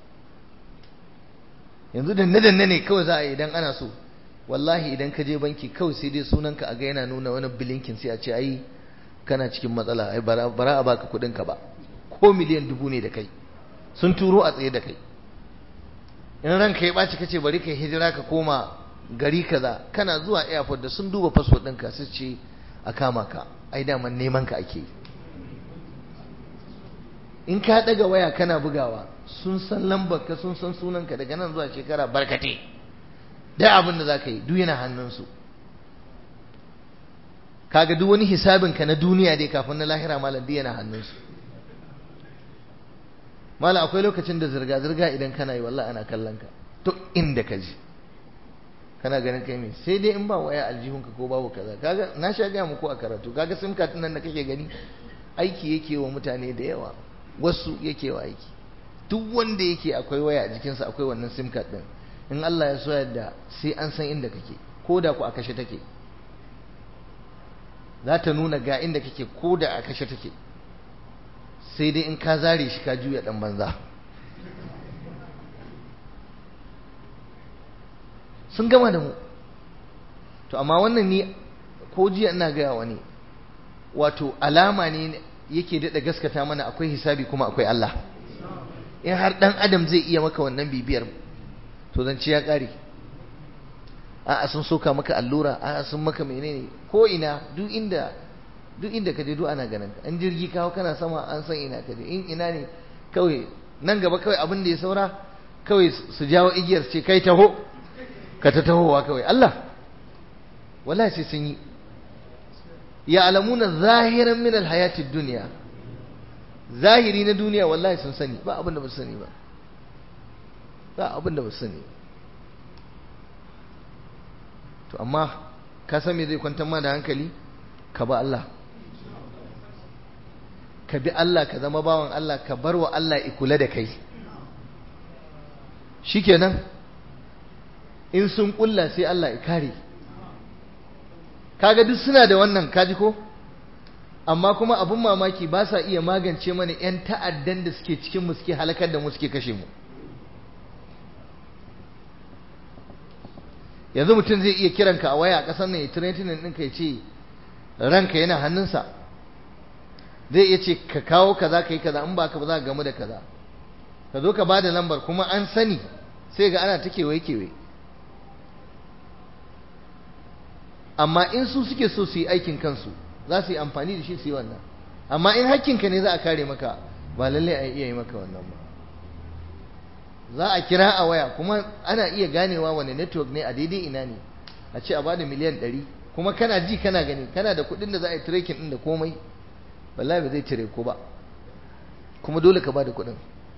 yanzu danne danne ne kawai za a yi idan ana so wallahi idan ka je banki kawai sai dai sunanka a ga yana nuna wani bilinkin sai a ce ai kana cikin matsala ai bara a baka kuɗinka ba ko miliyan dubu ne da kai sun turo a tsaye da kai in ranka ya ɓaci kace bari ka hijira ka koma gari kaza kana zuwa airport da sun duba passport ɗinka su ce a kama ka ai daman neman ka ake in ka ɗaga waya kana bugawa sun san lambar ka sun san sunanka daga nan zuwa shekara barkate da abin da za ka yi duk yana hannunsu kaga duk wani hisabinka na duniya dai kafin na lahira malam duk yana hannunsu mala akwai lokacin da zirga-zirga idan kana yi wallahi ana kallon ka duk inda ka ji kana ganin kai me sai dai in ba waya aljihunka ko babu kaza kaga na sha gaya muku a karatu kaga sim card nan da kake gani aiki yake wa mutane da yawa wasu yake wa aiki duk wanda yake akwai waya a jikinsa akwai wannan sim card din in Allah ya so yadda sai an san inda kake ko da ku a kashe take za ta nuna ga inda kake ko da a kashe take sai dai in ka zare shi ka juya dan banza sun gama da mu to amma wannan ni ko jiya ina gaya wani wato alama ne yake daɗa gaskata mana akwai hisabi kuma akwai Allah in har ɗan adam zai iya maka wannan bibiyar to zance ya ƙare a'a sun soka maka allura a'a sun maka menene ko ina duk inda duk inda ka je duk ana ganin ka an jirgi kawo kana sama an san ina ka je in ina ne kawai nan gaba kawai abin da ya saura kawai su jawo igiyar ce kai taho ka ta tahowa kawai Allah wallahi sai sun yi ya alamuna zahiran min alhayatid dunya zahiri na duniya wallahi sun sani ba abin da ba su sani ba ba abin da ba su sani to amma ka san me zai kwantar ma da hankali ka ba Allah ka bi Allah ka zama bawan Allah ka bar wa Allah ikula da kai shikenan in sun kulla sai Allah ya kare kaga duk suna da wannan kaji ko amma kuma abun mamaki ba sa iya magance mana 'yan ta'addan da suke cikin mu suke halakar da mu suke kashe mu yanzu mutum zai iya kiranka a waya a ƙasar nan ya tiretinin ɗinka ya ce ranka yana hannunsa zai iya ce ka kawo kaza ka yi kaza in ba ka ba za ka gamu da kaza ka zo ka ba da lambar kuma an sani sai ga ana ta kewaye kewaye amma in su suke so su yi aikin kansu za su yi amfani da shi su yi wannan amma in hakkinka ne za a kare maka ba lallai a iya yi maka wannan ba za a kira a waya kuma ana iya ganewa wani network ne a daidai ina ne a ce a bada miliyan ɗari kuma kana ji kana gani kana da kuɗin da za a yi tracking ɗin da komai wallahi ba zai cire ko ba kuma dole ka bada kuɗin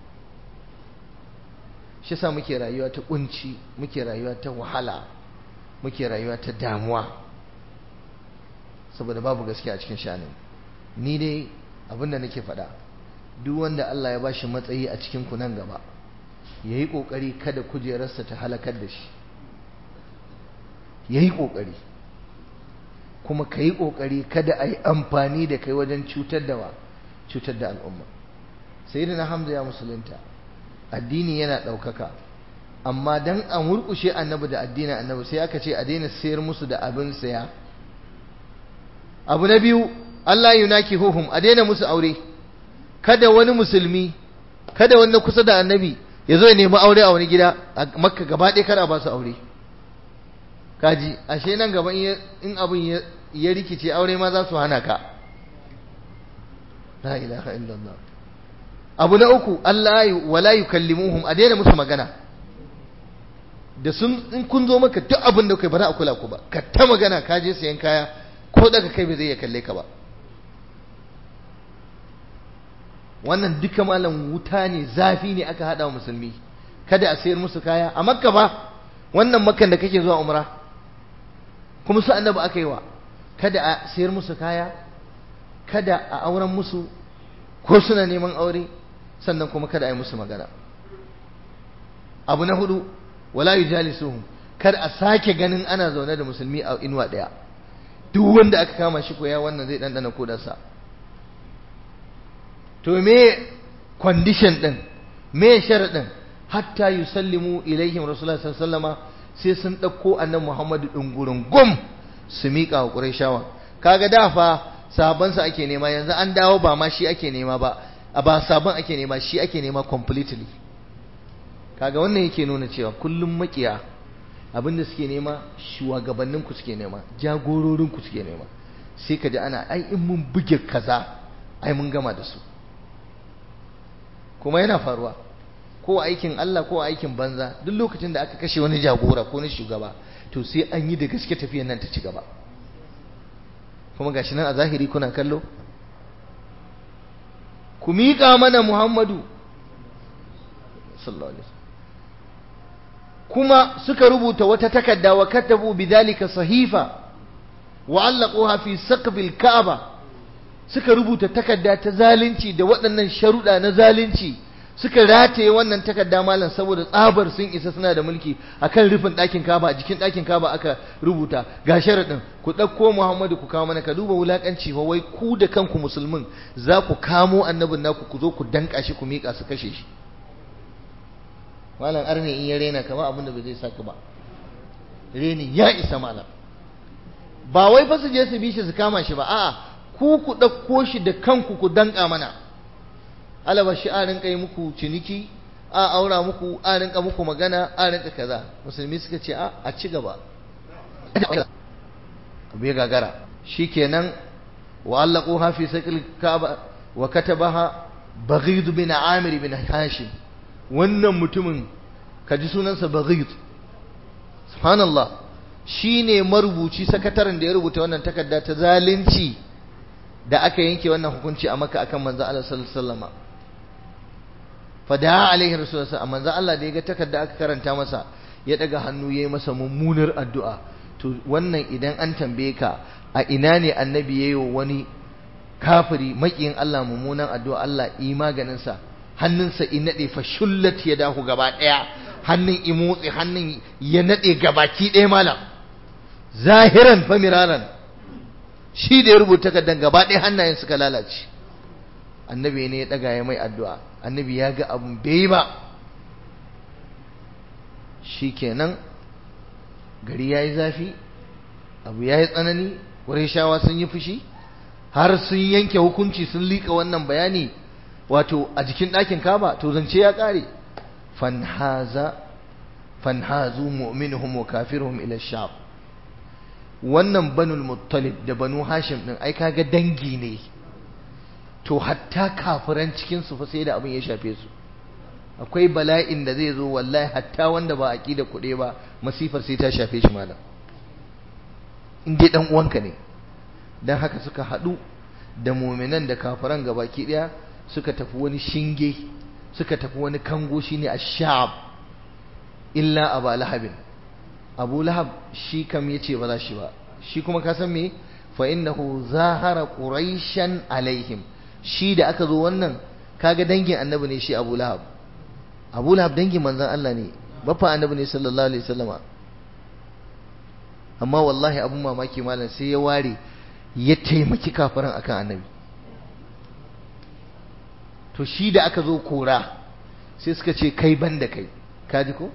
shi sa muke rayuwa ta kunci muke rayuwa ta wahala muke rayuwa ta damuwa saboda babu gaskiya a cikin shanin ni dai abin da nake faɗa duk wanda Allah ya bashi matsayi a cikin ku nan gaba ya yi ƙoƙari kada kujerarsa ta halakar da shi ya yi ƙoƙari kuma ka yi ƙoƙari kada a yi amfani da kai wajen cutar da wa cutar da al'umma sai da na hamza ya musulunta addini yana ɗaukaka amma dan a murƙushe annabi da addinin annabi sai aka ce a daina sayar musu da abin saya abu na biyu Allah yunaki huhum a daina musu aure kada wani musulmi kada wani kusa da annabi ya zo ya nemi aure a wani gida a makka gaba ɗaya kar a ba su aure kaji ashe nan gaba in abin ya rikice aure ma za su hana ka la ilaha illallah abu na uku Allah wala yukallimuhum a daina musu magana da sun in kun zo maka duk abin da kai ba za a kula ku ba ka ta magana ka je sayan kaya ko daga kai bai zai iya kalle ka ba wannan duka malam wuta ne zafi ne aka hada wa musulmi kada a sayar musu kaya a makka ba wannan makkan da kake zuwa umra kuma su annabi aka yi wa kada a sayar musu kaya kada a auren musu ko suna neman aure sannan kuma kada a yi musu magana abu na hudu wala yujalisuhum kar a sake ganin ana zaune da musulmi a inuwa daya duk wanda aka kama shi koya wannan zai dandana kodarsa to me condition din me sharadin hatta yusallimu ilaihim rasulullahi sallallahu alaihi sai sun dauko annabi Muhammadu din gurin gum su mika wa qurayshawa kaga da fa sabon sa ake nema yanzu an dawo ba ma shi ake nema ba a ba sabon ake nema shi ake nema completely kaga wannan yake nuna cewa kullum makiya abinda suke nema shugabannin ku suke nema jagororin ku suke nema sai ka ji ana ai in mun buge kaza ai mun gama da su kuma yana faruwa ko aikin Allah ko aikin banza duk lokacin da aka kashe wani jagora ko wani shugaba to sai an yi da gaske tafiyar nan ta ci gaba kuma gashi nan a zahiri kuna kallo ku miƙa mana Muhammadu sallallahu alaihi kuma suka rubuta wata takarda wa katabu bidhalika sahifa wa allaquha fi saqfil ka'aba suka rubuta takarda ta zalunci da waɗannan sharuɗa na zalunci suka rataye wannan takarda malam saboda tsabar sun isa suna da mulki akan rufin ɗakin kaba a jikin ɗakin kaba aka rubuta ga sharaɗin ku ɗauko Muhammadu ku kawo mana ka duba wulaƙanci fa wai ku da kanku musulmin za ku kamo annabin naku ku zo ku danƙa shi ku miƙa su kashe shi malam arne in ya rena kama abin da bai zai saka ba reni ya isa malam ba wai fa su je su bi shi su kama shi ba a'a ku ku ɗauko shi da kanku ku danƙa mana alaba shi a rinka yi muku ciniki a aura muku a rinka muku magana a rinka kaza musulmi suka ce a a ci gaba abu ya gagara shikenan wa allaqu fi saqil kaaba wa katabaha baghid bin amir bin hashim wannan mutumin kaji sunansa baghid subhanallah shine marubuci sakataren da ya rubuta wannan takarda ta zalunci da aka yanke wannan hukunci a maka akan manzo Allah sallallahu alaihi wasallam fada alaihi rasulullah amma manzo Allah da ya ga takarda aka karanta masa ya daga hannu yayi masa mummunar addu'a to wannan idan an tambaye ka a ina ne annabi yayi wani kafiri makiyin Allah mummunan addu'a Allah yi maganin sa hannunsa in nade fa shullat ya dahu gaba daya hannun imotsi hannun ya nade gabaki daya malam zahiran fa miraran shi da ya rubuta takardan gaba daya hannayen suka lalace annabi ne ya daga ya mai addu'a annabi ya ga abun bai ba shikenan gari yayi zafi abu yayi tsanani shawa sun yi fushi har sun yanke hukunci sun lika wannan bayani wato a jikin ɗakin kaba to zance ya ƙare fanhaza fanhazu mu'minuhum wa kafiruhum ila sham wannan banul muttalib da banu hashim din ai kaga dangi ne to hatta kafiran cikin su fa sai da abin ya shafe su akwai bala'in da zai zo wallahi hatta wanda ba aqida kuɗe ba masifar sai ta shafe shi malam in dai dan uwanka ne dan haka suka haɗu da mu'minan da kafiran gabaki daya suka tafi wani shinge suka tafi wani kango shine ash-sha'ab illa aba lahabin abu lahab shi kam yace ba za shi ba shi kuma ka san me fa innahu zahara quraishan alaihim shi da aka zo wannan kaga dangin annabi ne shi abu lahab abu lahab dangin manzon Allah ne bafa annabi ne sallallahu alaihi wasallama amma wallahi abun mamaki malam sai ya ware ya taimaki kafiran akan annabi to shi da aka zo kora sai suka ce kai ban da kai kaji ko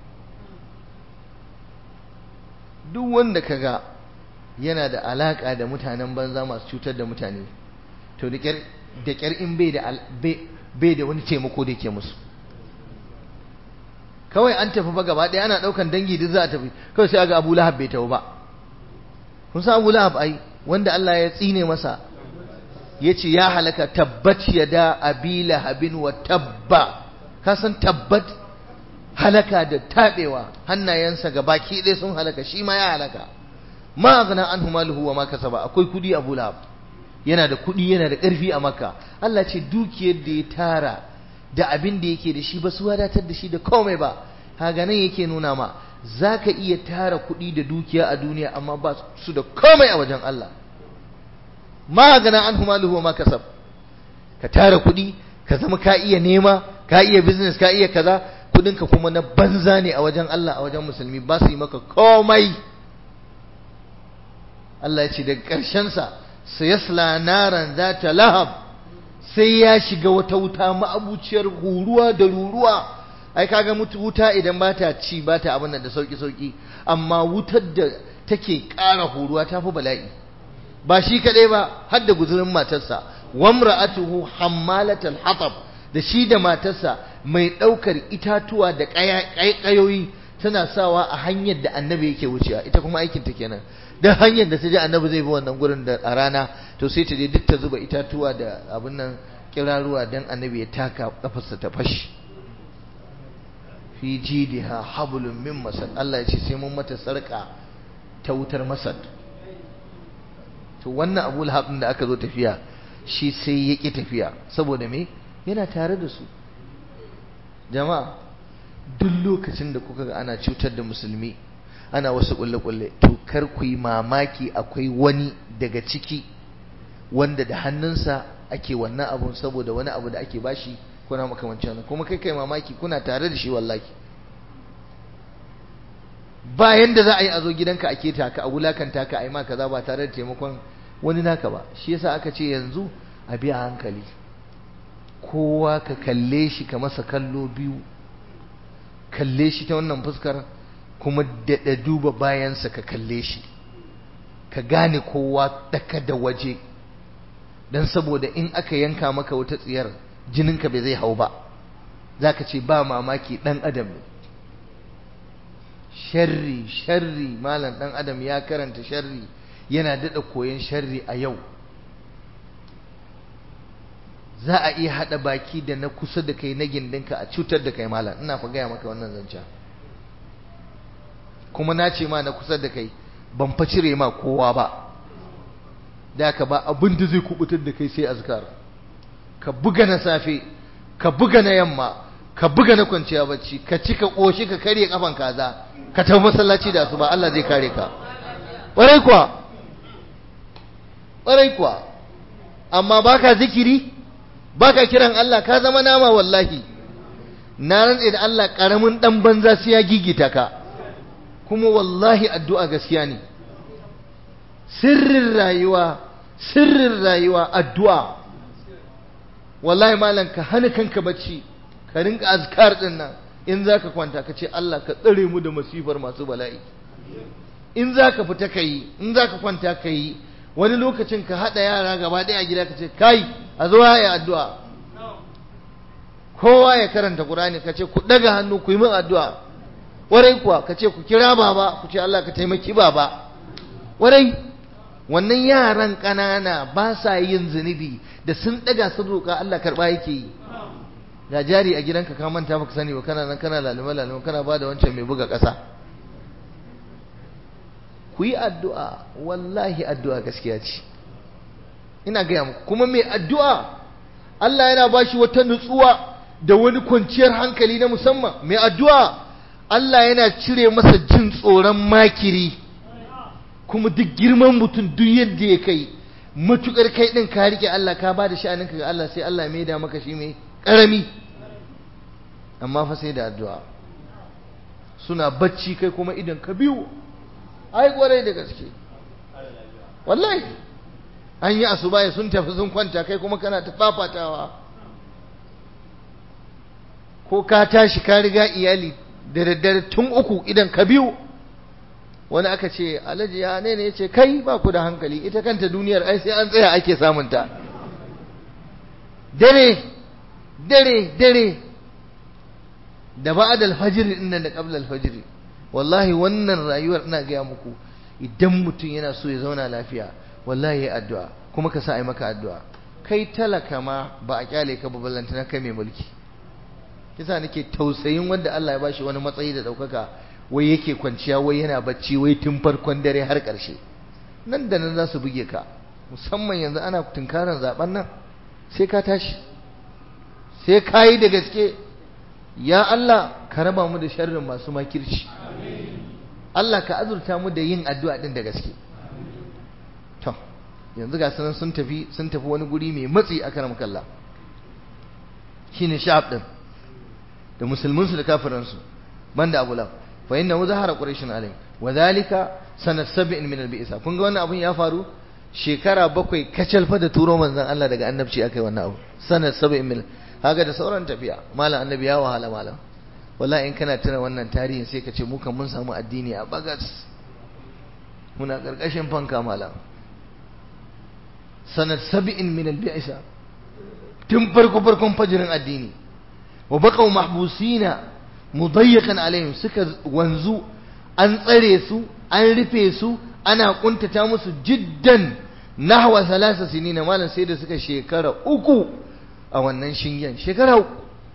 duk wanda kaga yana da alaka da mutanen banza masu cutar da mutane to da kyar in bai da bai da wani taimako da ke musu kawai an tafi fa gaba ɗaya ana ɗaukan dangi duk za a tafi kawai sai aga Abu Lahab bai tafi ba kun san Abu Lahab ai wanda Allah ya tsine masa yace ya halaka tabbat yada abi lahabin wa tabba ka san tabbat halaka da taɓewa hannayensa ga baki ɗaya sun halaka shi ma ya halaka ma gana an maluhu wa ma kasaba akwai kudi abu lahab yana da kudi yana da ƙarfi a makka Allah ce dukiyar da ya tara da abin da yake da shi ba su wadatar da shi da komai ba haga nan yake nuna ma za ka iya tara kudi da dukiya a duniya amma ba su da komai a wajen Allah ma gana an maluhu wa ma kasab ka tara kudi ka zama ka iya nema ka iya business ka iya kaza kudinka kuma na banza ne a wajen Allah a wajen musulmi ba su yi maka komai Allah ya ce daga ƙarshensa sai yasla naran za ta lahab sai ya shiga wata wuta ma'abuciyar huruwa da ruruwa ai kaga mutu wuta idan ba ta ci ba ta abin da sauki sauki amma wutar da take ƙara huruwa ta fi bala'i ba shi kaɗai ba har da guzurin matarsa wamra'atuhu hammalatal hatab da shi da matarsa mai ɗaukar itatuwa da ƙayoyi tana sawa a hanyar da annabi yake wucewa ita kuma aikin ta kenan dan hanyar da ta je annabi zai bi wannan gurin da a rana to sai ta je duk ta zuba itatuwa da abin nan kiraruwa dan annabi ya taka kafarsa ta fashi fi jidiha hablum min masad Allah ya ce sai mun mata sarka ta wutar masad to wannan Abu Lahab da aka zo tafiya shi sai ya ki tafiya saboda me yana tare da su jama'a duk lokacin da kuka ga ana cutar da musulmi ana wasu kulle-kulle to kar ku yi mamaki akwai wani daga ciki wanda da hannunsa ake wannan abun saboda wani abu da ake bashi kuna makamancin wannan kuma kai kai mamaki kuna tare da shi wallahi ba yanda za a yi a zo gidanka a keta ka a wulakanta ka a yi ma kaza ba tare da taimakon wani naka ba shi yasa aka ce yanzu a biya hankali kowa ka kalle shi ka masa kallo biyu kalle shi ta wannan fuskar kuma daɗa duba bayansa ka kalle shi ka gane kowa daka da waje don saboda in aka yanka maka wata tsiyar jininka bai zai hau ba za ka ce ba mamaki ɗan adam ne sharri sharri malam ɗan adam ya karanta sharri yana daɗa koyon sharri a yau za a iya haɗa baki da na kusa da kai na gindinka a cutar da kai malam ina fa gaya maka wannan zancen kuma na ce ma na kusa da kai ban fa cire ma kowa ba da ka ba abin da zai kubutar da kai sai azkar ka buga na safe ka buga na yamma ka buga na kwanciya bacci ka ci ka koshi ka karye kafan kaza ka tafi masallaci da su ba Allah zai kare ka ƙwarai kuwa ƙwarai kuwa amma baka zikiri baka kiran Allah ka zama nama wallahi na rantse da Allah karamin dan banza sai ya gigita ka kuma wallahi addu'a gaskiya ne sirrin rayuwa sirrin rayuwa addu'a wallahi malam ka hana kanka bacci ka rinka azkar din nan in zaka kwanta ka ce Allah ka tsare mu da masifar masu bala'i in zaka fita kai in zaka kwanta kai wani lokacin ka hada yara gaba ɗaya a gida ka ce kai a zo ya addu'a kowa ya karanta Qur'ani ka ce ku daga hannu ku yi min addu'a warai kuwa ka ce ku kira baba ku ce Allah ka taimaki baba warai wannan yaran ƙanana ba sa yin zunubi da sun daga sun roƙa Allah karɓa yake yi ga jari a gidanka ka manta baka sani ba kana nan kana laluma laluma kana ba da wancan mai buga ƙasa ku yi addu'a wallahi addu'a gaskiya ce ina gaya muku kuma mai addu'a Allah yana ba shi wata nutsuwa da wani kwanciyar hankali na musamman mai addu'a Allah yana cire masa jin tsoron makiri kuma duk girman mutum duk yadda ya kai matukar kai ɗin ka rike Allah ka ba da sha'aninka ga Allah sai Allah mai da maka shi mai ƙarami amma fa sai da addu'a suna bacci kai kuma idan ka biyu ai kwarai da gaske wallahi an yi asuba sun tafi sun kwanta kai kuma kana ta fafatawa ko ka tashi ka riga iyali da daddare tun uku idan ka biyu wani aka ce alhaji ya ne ne ya ce kai ba ku da hankali ita kanta duniyar ai sai an tsaya ake samunta dare dare dare da ba'ad al-fajr din nan da qabla al-fajr wallahi wannan rayuwar ina gaya muku idan mutum yana so ya zauna lafiya wallahi ya addu'a kuma ka sa ai maka addu'a kai talaka ma ba a kyale ka ba ballanta na kai mai mulki kisa nake tausayin wanda Allah ya bashi wani matsayi da daukaka wai yake kwanciya wai yana bacci wai tun farkon dare har ƙarshe nan da nan za su buge ka musamman yanzu ana tunkaran zaben nan sai ka tashi sai ka yi da gaske ya Allah ka raba mu da sharrin masu makirci Allah ka azurta mu da yin addu'a din da gaske to yanzu ga sanan sun tafi sun tafi wani guri mai matsi a karam kalla shine sha'ab din da musulmin su da kafiran su banda Abu Lahab fa innahu zahara quraish alayhi wa dhalika sanat sab'in min al-bi'sa kun ga wannan abun ya faru shekara bakwai kacal fa da turo manzon Allah daga annabci akai wannan abu sanat sab'in min haka da sauran tafiya malam annabi ya wahala malam wallahi in kana tuna wannan tarihin sai ka ce mu kan mun samu addini a bagas muna karkashin fanka malam sanat sab'in min al-bi'sa tun farko farkon fajirin addini wa baqaw mahbusina mudayyiqan alaihim suka wanzu an tsare su an rufe su ana kuntata musu jiddan nahwa thalatha sinina malam sai da suka shekara uku a wannan shingen shekara uku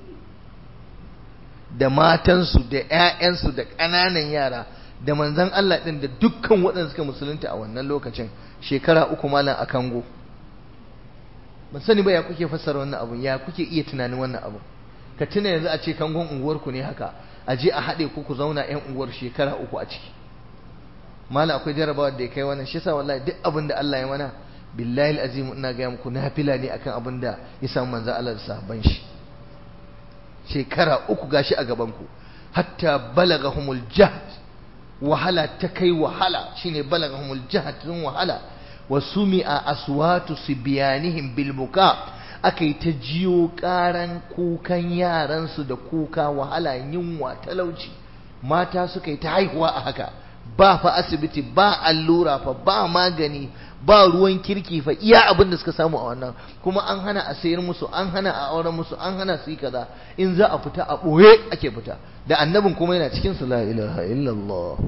da matansu da ƴaƴansu da ƙananan yara da manzon Allah din da dukkan waɗanda suka musulunta a wannan lokacin shekara uku malam a kango ban sani ba ya kuke fassara wannan abu ya kuke iya tunanin wannan abu ka tuna yanzu a ce kangon unguwarku ne haka a je a haɗe ku ku zauna ƴan unguwar shekara uku a ciki mala akwai jarabawa da ya kai wannan shi yasa wallahi duk abin da Allah ya mana billahi alazim ina ga muku nafila ne akan abin da ya samu manzo Allah da sahabban shi shekara uku gashi a gaban ku hatta balagahumul jahd wahala ta kai wahala shine balagahumul jahd sun wahala wa sumi'a aswatu sibyanihim bil buka akai ta jiyo karan kukan yaransu da kuka wahala yunwa talauci mata suka yi ta haihuwa a haka ba fa asibiti ba allura fa ba magani ba ruwan kirki fa iya abin da suka samu a wannan kuma an hana a sayar musu an hana a auren musu an hana su yi kaza in za a fita a ɓoye ake fita da annabin kuma yana cikin su la ilaha illallah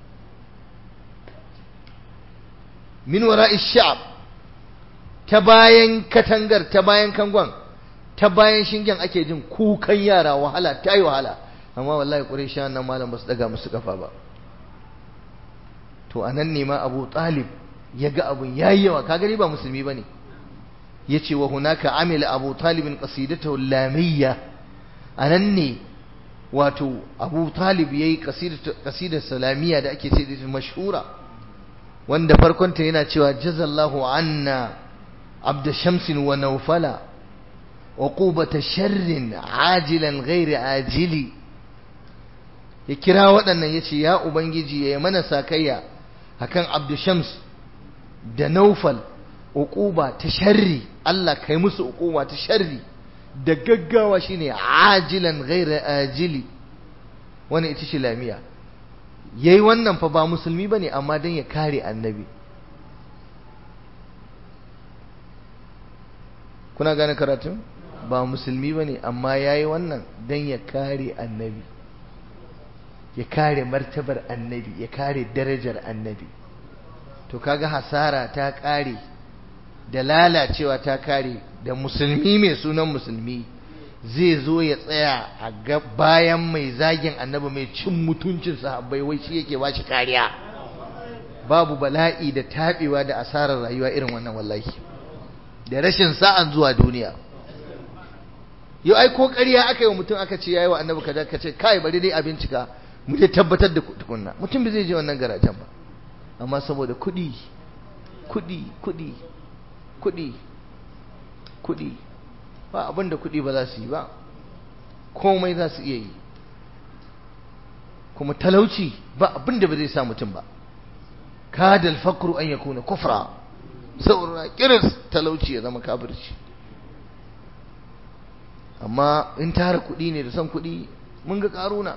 min wara'i sha'ab ta bayan katangar ta bayan kangon ta bayan shingen ake jin kukan yara wahala ta yi wahala amma wallahi ƙurai nan malam ba su daga musu kafa ba to a nan ne ma abu talib ya ga abun ya yi yawa kagari ba musulmi ba ne ya ce wa hunaka amila abu talibin ƙasidata lamiyya a nan ne wato abu talib ya yi ƙasidar salamiyya da ake ce da mashhura wanda farkonta yana cewa jazallahu anna abda shamsin wa naufala uqubata sharrin ajilan ghairi ajili ya kira waɗannan ya ce ya ubangiji ya yi mana sakayya akan abdushams da naufal uquba ta sharri Allah kai musu uquba ta sharri da gaggawa shine ajilan ghaira ajili wani ita ce lamiya yayi wannan fa ba musulmi bane amma dan ya kare annabi kuna gane karatun ba musulmi bane amma yayi wannan dan ya kare annabi ya kare martabar annabi ya kare darajar annabi to kaga hasara ta kare da lalacewa ta kare da musulmi mai sunan musulmi zai zo ya tsaya a bayan mai zagin annabi mai cin mutuncin sahabbai wai shi yake ba shi kariya babu bala'i da taɓewa da asarar rayuwa irin wannan wallahi da rashin sa'an zuwa duniya yau ai ko ƙarya aka yi wa mutum aka ce yayi wa annabi kaza ka ce kai bari dai a bincika mu dai tabbatar da tukunna mutum bai zai je wannan garajen ba amma saboda kuɗi kuɗi kuɗi kuɗi kuɗi ba abin da kuɗi ba za su yi ba komai za su iya yi kuma talauci ba abin da ba zai sa mutum ba kada alfakru an yakuna kufra saboda kiris talauci ya zama kafirci amma in tara kuɗi ne da son kuɗi mun ga karuna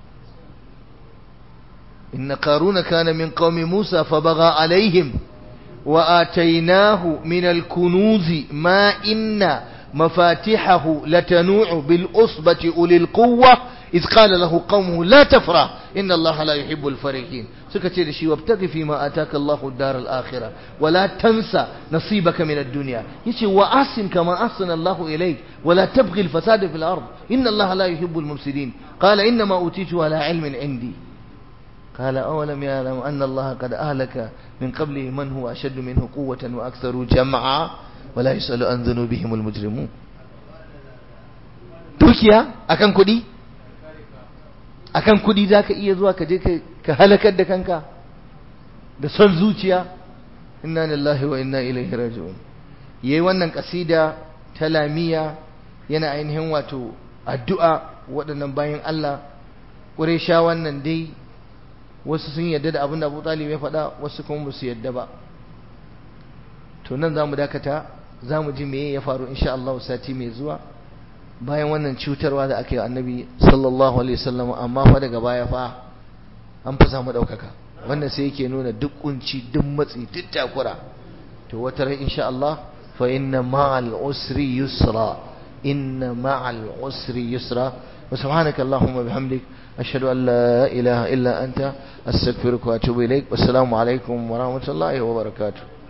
إن قارون كان من قوم موسى فبغى عليهم وآتيناه من الكنوز ما إن مفاتحه لتنوع بالأصبة أولي القوة iz qala lahu qaumuhu la tafrah inna Allah la yuhibbul farihin suka ce da shi wabtaghi fi ma ataka Allahu ad-dar al-akhirah wa la tansa nasibaka min ad-dunya yace wa asin kama ahsana Allahu ilayk wa la tabghi al-fasada fil ard inna Allah la yuhibbul mufsidin qala inna ma utitu ala ilmin indi قال أولم يعلم أن الله قد أهلك من قبله من هو أشد منه قوة وأكثر جمعا ولا يسأل عن ذنوبهم المجرمون dukiya akan kuɗi akan kuɗi za ka iya zuwa ka je ka halakar da kanka da son zuciya inna lillahi wa inna ilaihi raji'un yayi wannan kasida ta lamiya yana ainihin wato addu'a waɗannan bayan Allah ƙuresha wannan dai wasu sun yadda da abin da Abu Talib ya faɗa wasu kuma ba su yadda ba to nan za mu dakata za mu ji meye ya faru insha Allah sati mai zuwa bayan wannan cutarwa da aka yi annabi sallallahu alaihi wasallam amma fa daga baya fa an fi samu ɗaukaka wannan sai yake nuna duk kunci duk matsi duk takura to wata ran insha Allah fa inna ma'al usri yusra inna ma'al usri yusra wa subhanaka allahumma bihamdik ashhadu an la ilaha illa anta astaghfiruka wa atubu ilaik wassalamu alaikum wa rahmatullahi wa barakatuh